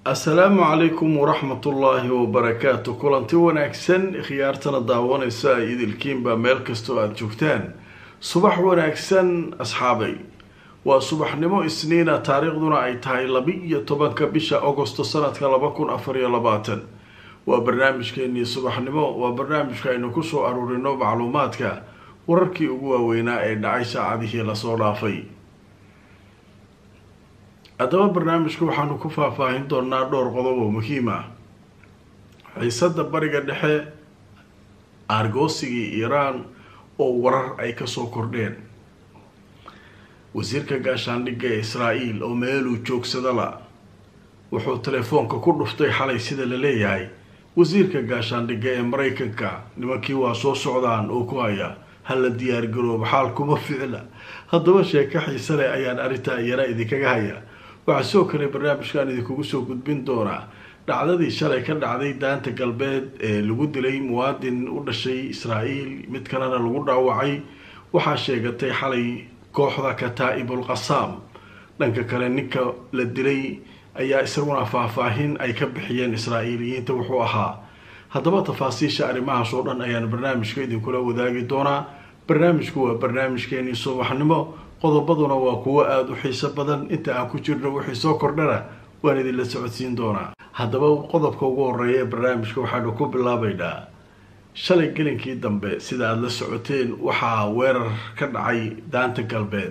assalaamu calaykum waraxmatullaahi wabarakaatu kulanti wanaagsan khiyaartana daawanaysa idilkiinba meel kastoo aada joogtaan subax wanaagsan asxaabay waa subaxnimo isniina taariikhduna ay tahay laba-iyo tobanka bisha agosto sanadka laba kun afar iyo labaatan waa barnaamijkeenii subaxnimo waa barnaamijka aynu kusoo aruurino macluumaadka wararkii ugu waaweynaa ee dhacay saacadihii lasoo dhaafay haddaba barnaamijka waxaanu ku faahfaahin doonaa dhowr qodob oo muhiim ah xiisada bariga dhexe aargoosigii iiraan oo warar ay kasoo kordheen wasiirka gaashaandhigga ee israa-el oo meeluu joogsadala wuxuu telefoonka ku dhuftay xalay sida la leeyahay wasiirka gaashaandhigga ee maraykanka nimankii waa soo socdaan oo ku haya hala diyaargarooba xaal kuma ficla haddaba sheeko xiise leh ayaan arrintaa iyana idinkaga haya waxaa sidoo kale barnaamijkan idinkugu soo gudbin doonaa dhacdadii shalay ka dhacday daanta galbeed ee lagu dilay muwaadin u dhashay israa-el mid kalena lagu dhaawacay waxaa sheegatay xalay kooxda kataa-ibul qasaam dhanka kale ninka la dilay ayaa isaguna faahfaahin ay ka bixiyeen israa-eeliyiinta wuxuu ahaa haddaba tafaasiisha arrimahaas oo dhan ayaan barnaamijka idinkula wadaagi doonaa barnaamijku waa barnaamijkeenii subaxnimo qodobaduna waa kuwo aada u xiiso badan inta aan ku jirno wixii soo kordhana waan idinla socodsiin doonaa haddaba qodobka ugu horeeya ee barnaamijka waxaanu ku bilaabaynaa shalay gelinkii dambe sida aada la socoteen waxaa weerar ka dhacay daanta galbeed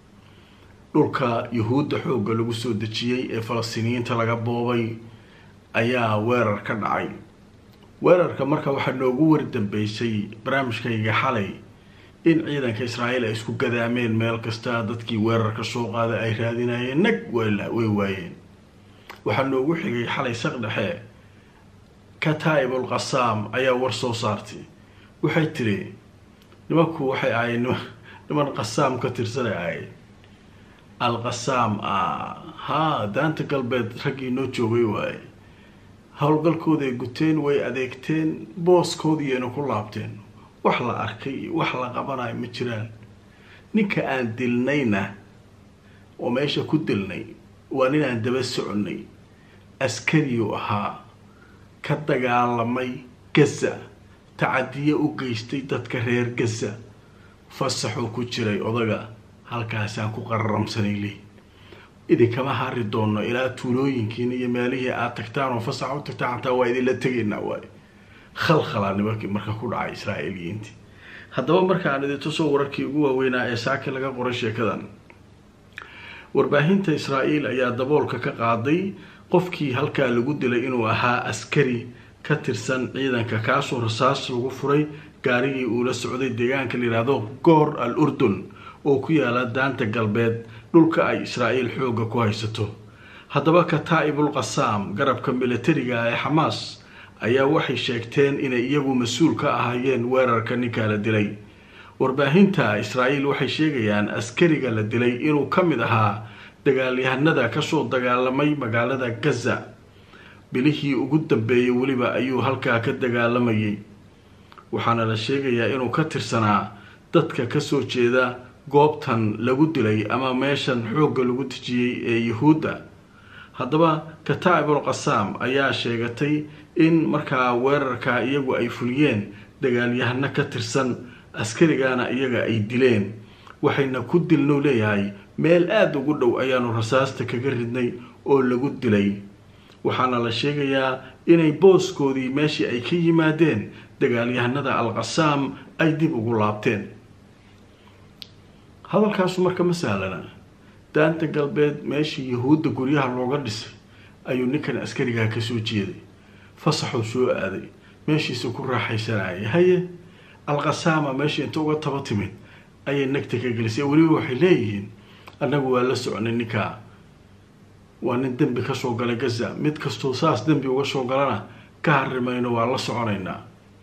dhulka yuhuudda xoogga lagu soo dejiyey ee falastiiniyiinta laga boobay ayaa weerar ka dhacay weerarka marka waxaa noogu wardambeysay barnaamijkayga xalay in ciidanka israa'iil ay isku gadaameen meel kasta dadkii weerarka soo qaaday ay raadinayeen nag way waayeen waxaa noogu xigay xalay saq dhexe kataa'ibul qasaam ayaa war soo saartay waxay tiri nimanku waxay ahayd niman qasaam ka tirsanay ahayd al qasaam ah haa daanta galbeed raggii noo joogay waaye howlgalkooday guteen way adeegteen booskoodiiyayna ku laabteen wax la arkay iyo wax la qabanayo ma jiraan ninka aan dilnayna oo meesha ku dilnay waa nin aan daba soconnay askariyuu ahaa ka dagaalamay gaza tacadiyo u geystay dadka reer gaza fasaxuu ku jiray odaga halkaasaan ku qararamsanay leey idinkama hari doono ilaa tuulooyinkiina iyo meelihii aada tagtaan oo fasax u tagtaan xataa waa idinla tegaynaa waayo khalkhalaa nimankii marka ku dhacay israa'iiliyiintii haddaba marka aan idin tusoo wararkii ugu waaweynaa ee saaki laga qoray sheekadan warbaahinta israa'iil ayaa daboolka ka qaaday qofkii halkaa lagu dilay inuu ahaa askari ka tirsan ciidanka kaasoo rasaas lagu furay gaarigii uu la socday deegaanka la yidhaahdo goor al urdun oo ku yaala daanta galbeed dhulka ay israa'iil xoogga ku haysato haddaba kataa-ibul qasaam garabka militariga ee xamaas ayaa waxay sheegteen inay iyagu mas-uul ka ahaayeen weerarka ninka la dilay warbaahinta israa'iil waxay sheegayaan askariga la dilay inuu ka mid ahaa dagaalyahanada kasoo dagaalamay magaalada gaza bilihii ugu dambeeyey weliba ayuu halkaa ka dagaalamayay waxaana la sheegayaa inuu ka tirsanaa dadka kasoo jeeda goobtan lagu dilay ama meeshan xoogga lagu dejiyey ee yuhuudda haddaba kataa-ibul qasaam ayaa sheegatay in markaa weerarkaa iyagu ay fuliyeen dagaalyahano ka tirsan askarigana iyaga ay dileen waxayna ku dilnou leeyahay meel aada ugu dhow ayaanu rasaasta kaga ridnay oo lagu dilay waxaana la sheegayaa inay booskoodii meeshii ay ka yimaadeen dagaalyahanada al qasaam ay dib ugu laabteen hadalkaasu marka ma sahlana daanta galbeed meeshii yuhuudda guryaha looga dhisay ayuu ninkan askarigaa kasoo jeeday fasaxuu soo aaday meeshiisa ku raaxaysanayay haye alqasaama meeshii inta uga taba timid ayay nagta ka gelisay weliba waxay leeyihiin annagu waa la soconay ninkaa waa nin dembi kasoo galay gaza mid kastoo saas dembi uga soo galana ka harimayno waa la soconaynaa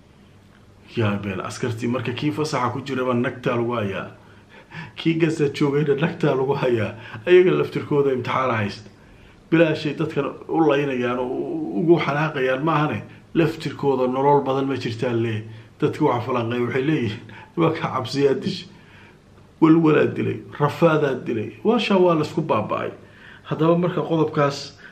yaabeen askartii marka kii fasaxa ku jiraba nagtaa lagu hayaa kii gaza joogayna nagtaa lagu hayaa ayaga laftirkooda imtixaana haysta bilaashay dadkan u laynayaan oo ugu xanaaqayaan maahane laftirkooda nolol badan ma jirtaan lee dadka waxa falanqeey waxay leeyihiin nimanka cabsiyaa dishay walwalaa dilay rafaadaa dilay waashaa waa laisku baaba-ay haddaba marka qodobkaas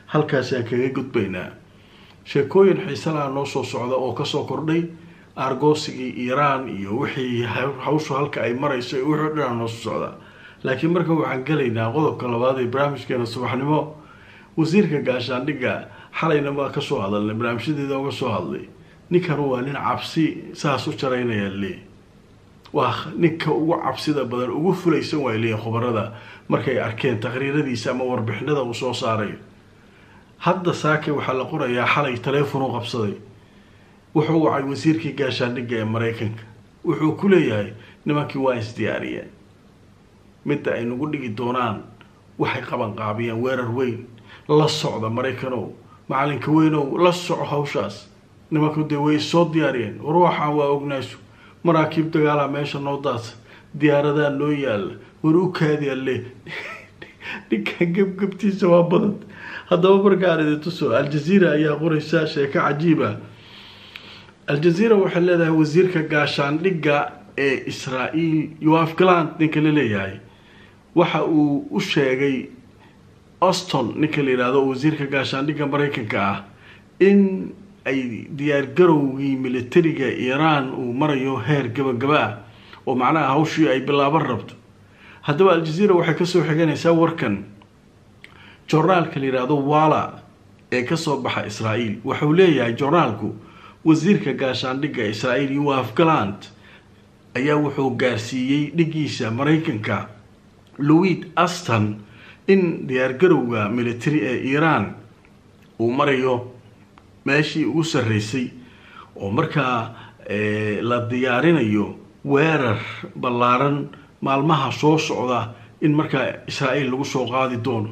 halkaasaan kaga gudbaynaa sheekooyin xiisalaha noo soo socda oo kasoo kordhay argoosigii iiraan iyo wixii hawshu halka ay marayso iyo wixii dhanaa noo soo socda laakiin markan waxaan gelaynaa qodobka labaad ee barnaamijkeena subaxnimo wasiirka gaashaandhigga xalayna waa kasoo hadalnay barnaamijyadeeda uga soo hadlay ninkan waa nin cabsi saas u jaraynaya le waa ninka ugu cabsida badan ugu fulaysan waa leeyihin khubarada markay arkeen taqriiradiisa ama warbixinada uu soo saarayo hadda saake waxaa la qorayaa xalay taleefon u qabsaday wuxuu wacay wasiirkii gaashaandhigga ee maraykanka wuxuu ku leeyahay nimankii waa isdiyaariyeen midda ay nagu dhigi doonaan waxay qaban qaabiyeen weerar weyn la socda maraykanow macalinka weynow la soco hawshaas nimanku dee way soo diyaariyeen war waxaan waa ognaasu maraakiib dagaalaa meesha noo daadsa diyaaradaa noo yaalla war u kaadi alle ninkan gebgebtiisa waa badan haddaba markaan idin tuso al-jazeera ayaa qoraysa sheeko cajiiba al-jazeera waxay leedahay wasiirka gaashaandhigga ee israa-el yoaf galand ninka la leeyahay waxa uu u sheegay auston ninka la yidhaahdo wasiirka gaashaandhigga maraykanka ah in ay diyaargarowgii militariga iiraan uu marayo heer gabagaba ah oo macnaha hawshii ay bilaaban rabto haddaba al-jazeera waxay kasoo xiganaysaa warkan jornaalka la yidhaahdo wala ee kasoo baxa israa-el wuxuu leeyahay jornaalku wasiirka gaashaandhigga israa-el yoaf galand ayaa wuxuu gaarsiiyey dhigiisa maraykanka louis aston in diyaargarowga military ee iiraan uu marayo meeshii ugu sarreysay oo markaa la diyaarinayo weerar ballaaran maalmaha soo socda in markaa israa-el lagu soo qaadi doono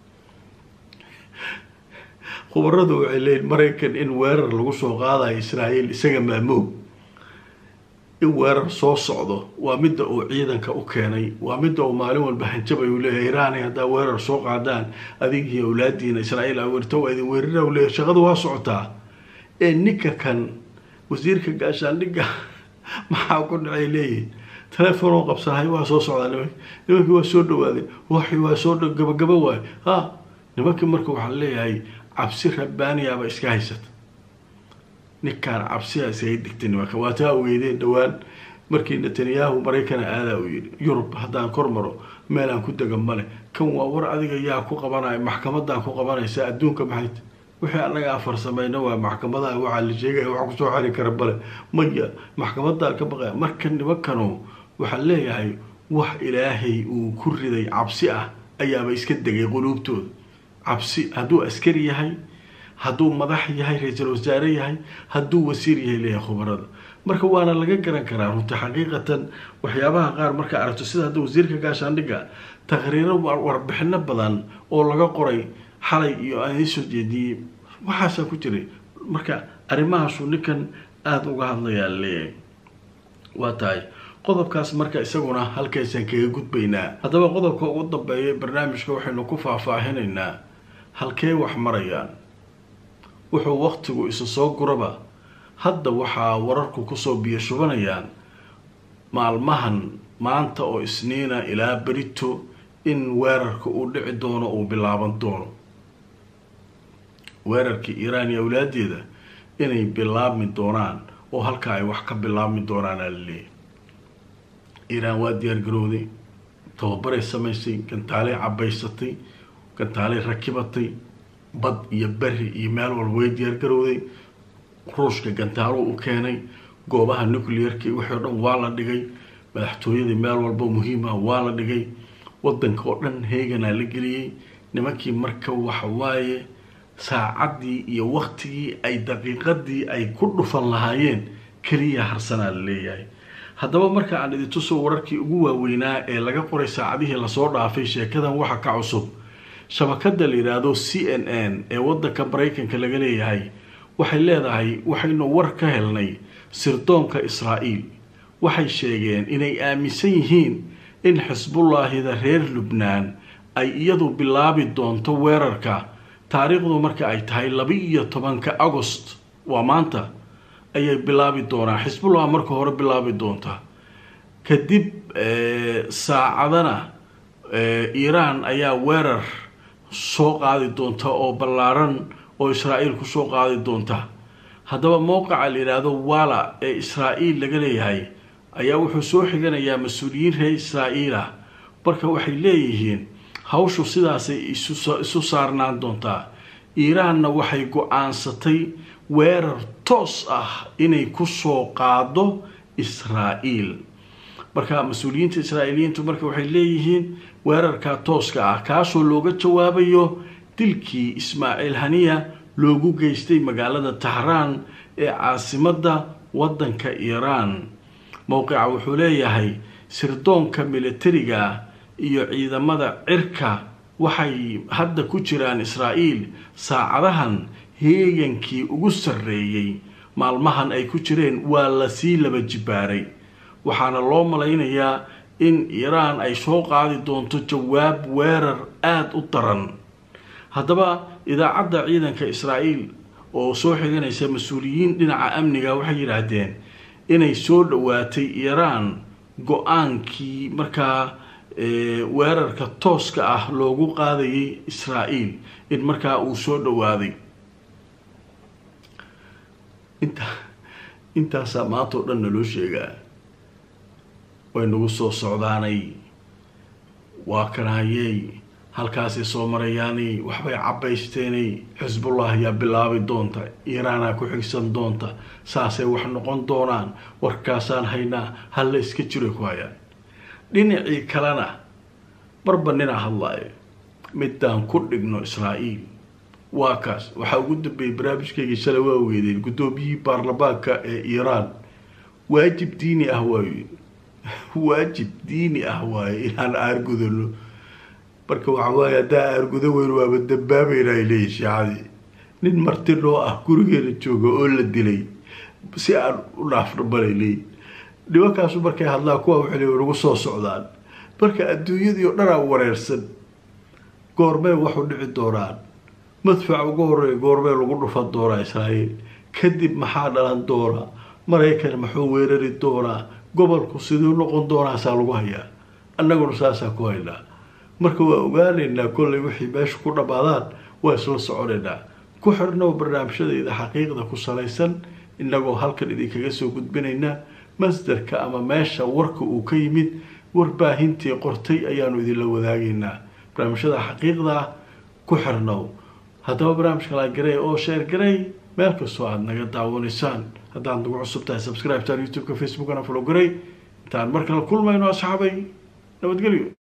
khubaradu waxay leeyiin maraykan in weerar lagu soo qaadayo israa-el isaga maamoog in weerar soo socdo waa midda uu ciidanka u keenay waa midda uu maalin walba hanjabay uu leeyahay iraani haddaa weerar soo qaadaan adigii awlaadiina israa-el aweerto waa idin weerara u leeyahay shaqadu waa socotaa ee ninka kan wasiirka gaashaandhigga maxaa ku dhacay leeyihin telefoon qabsahay waa soo socdaa nimanki nimankii waa soo dhawaadeen waxi waa soo gabagaba waayo ha nimankii marka waxaa leeyahay cabsi rabbaaniyaaba iska haysata ninkaan cabsiyaa isaga digtay nimanka waa taa ogeydeen dhowaan markii netanyahu maraykana aadaa uu yidhi yurub haddaan kor maro meelaan ku dega male kan waa war adiga yaa ku qabanaya maxkamadaan ku qabanaysa adduunka maxayt wixii anaga afar sameyna waa maxkamadaha waxaa la sheegaya wax kusoo xari kara bale maya maxkamadaan ka baqaya marka nimankanu waxaa leeyahay wax ilaahay uu ku riday cabsi ah ayaaba iska degay quluubtooda cabsi hadduu askari yahay hadduu madax yahay ra-iisul wasaare yahay hadduu wasiir yahay leeyahay khubarada marka waana laga garan karaa runta xaqiiqatan waxyaabaha qaar markaa aragto sida hadda wasiirka gaashaandhigga taqriiro warbixino badan oo laga qoray xalay iyo aan iisoo jeediyey waxaasaa ku jiray marka arrimahaasuu ninkan aada uga hadlayaa leeyahay waa tahay qodobkaas marka isaguna halkaysaan kaga gudbaynaa haddaba qodobka ugu dambeeya barnaamijka waxaynu ku faahfaahinaynaa halkee wax marayaan wuxuu waktigu isu soo guraba hadda waxaa wararku kusoo biyo shubanayaan maalmahan maanta oo isniina ilaa berito in weerarka uu dhici doono uu bilaaban doono weerarkii iiraan iyo awlaadeeda inay bilaabmi doonaan oo halkaa ay wax ka bilaabmi doonaan aa laleeyahy iiraan waa diyaargarowday tababaray samaysay gantaalay cabaysatay gantaalay rakibatay bad iyo beri iyo meel walba way diyaargarowday ruushka gantaaluu u keenay goobaha nuclearki wixii o dhan waa la dhigay madaxtooyadii meel walba muhiimah waa la dhigay wadanka oo dhan heeganaa la geliyey nimankii marka waxa waaye saacaddii iyo waktigii ay daqiiqadii ay ku dhufan lahaayeen keliya harsanaa la leeyahay haddaba marka aan idintuso wararkii ugu waaweynaa ee laga qoray saacadihii lasoo dhaafay sheekadan waxa ka cusub shabakada la yidhaahdo c n n ee wadanka maraykanka laga leeyahay waxay leedahay waxaynu war ka helnay sirdoonka israa'iil waxay sheegeen inay aaminsan yihiin in xisbullaahida reer lubnaan ay iyadu bilaabi doonto weerarka taariikhdu marka ay tahay laba-iyo tobanka agost waa maanta ayay bilaabi doonaa xisbullah marka hore bilaabi doonta kadib saacadana iiraan ayaa weerar soo qaadi doonta oo ballaaran oo israa'iil kusoo qaadi doonta haddaba mowqica la yidhaahdo wala ee israa'iil laga leeyahay ayaa wuxuu soo xiganayaa mas-uuliyiin reer israa'iil ah marka waxay leeyihiin hawshu sidaasay isu saarnaan doontaa iiraanna waxay go-aansatay weerar toos ah inay kusoo qaado israa'iil marka mas-uuliyiinta israa'iiliyiintu marka waxay leeyihiin weerarka tooska ah kaasoo looga jawaabayo dilkii ismaaciil haniya loogu geystay magaalada tahraan ee caasimadda waddanka iiraan mowqica wuxuu leeyahay sirdoonka militariga iyo ciidamada cirka waxay hadda ku jiraan israa'iil saacadahan heegankii ugu sarreeyey maalmahan ay ku jireen waa lasii laba jibaaray waxaana loo malaynayaa in iiraan ay soo qaadi doonto jawaab weerar aada u daran haddaba idaacadda ciidanka israa'iil oo soo xiganaysa mas-uuliyiin dhinaca amniga waxay yidhaahdeen inay soo dhowaatay iiraan go-aankii markaa weerarka tooska ah loogu qaadayay israa'iil in markaa uu soo dhowaaday inta intaasaa maanta oo dhan naloo sheegaa way nagu soo socdaanay waa kanaayey halkaasay soo marayaanay waxbay cabaysteenay xisbullah ayaa bilaabi doonta iiraanaa ku xigsan doonta saasay wax noqon doonaan warkaasaan haynaa halla iska jiro ku hayaan dhinacii kalena marba ninaa hadlaayo midaan ku dhigno israa'iil waa kaas waxaa ugu dambeeyey barnaamijkaygii shalay waa weydeen guddoomiyihii baarlamaanka ee iiraan waajib diini ah waayo waajib diini ah waaye inaan aargudano marka waxa waaye haddaa aargudo weyn waaba dambaabayna ay leeyihin shiicadii nin marti noo ah gurigeena jooga oo la dilay si aan u dhaafno balay leeyihin nimankaasu markay hadlaan kuwa waxay leeyihin nagu soo socdaan marka adduunyadii oo dhanaa wareersan goormee waxu dhici doonaan madfac ugu horeeya goormee lagu dhufan doonaa israa'iil kadib maxaa dhalan doonaa maraykan muxuu weerari doonaa gobolku siduu noqon doonaasaa lagu hayaa annaguna saasaa ku haynaa marka waa ogaanaynaa kollay wixii meesha ku dhammaadaan waa isla soconaynaa ku xirnow barnaamijyadayda xaqiiqda ku salaysan innagoo halkan idinkaga soo gudbinaynaa masdarka ama meesha warka uu ka yimid warbaahintii qortay ayaanu idinla wadaagaynaa barnaamijyada xaqiiqda ah ku xirnow haddaba barnaamijka laagarey oo sheer garey meel kastoo aada naga daawanaysaan haddaad nagu cusub tahay subscribe taan youtube-ka facebookana folo garey intaan mar kale kulmayno asxaabay nabadgelyo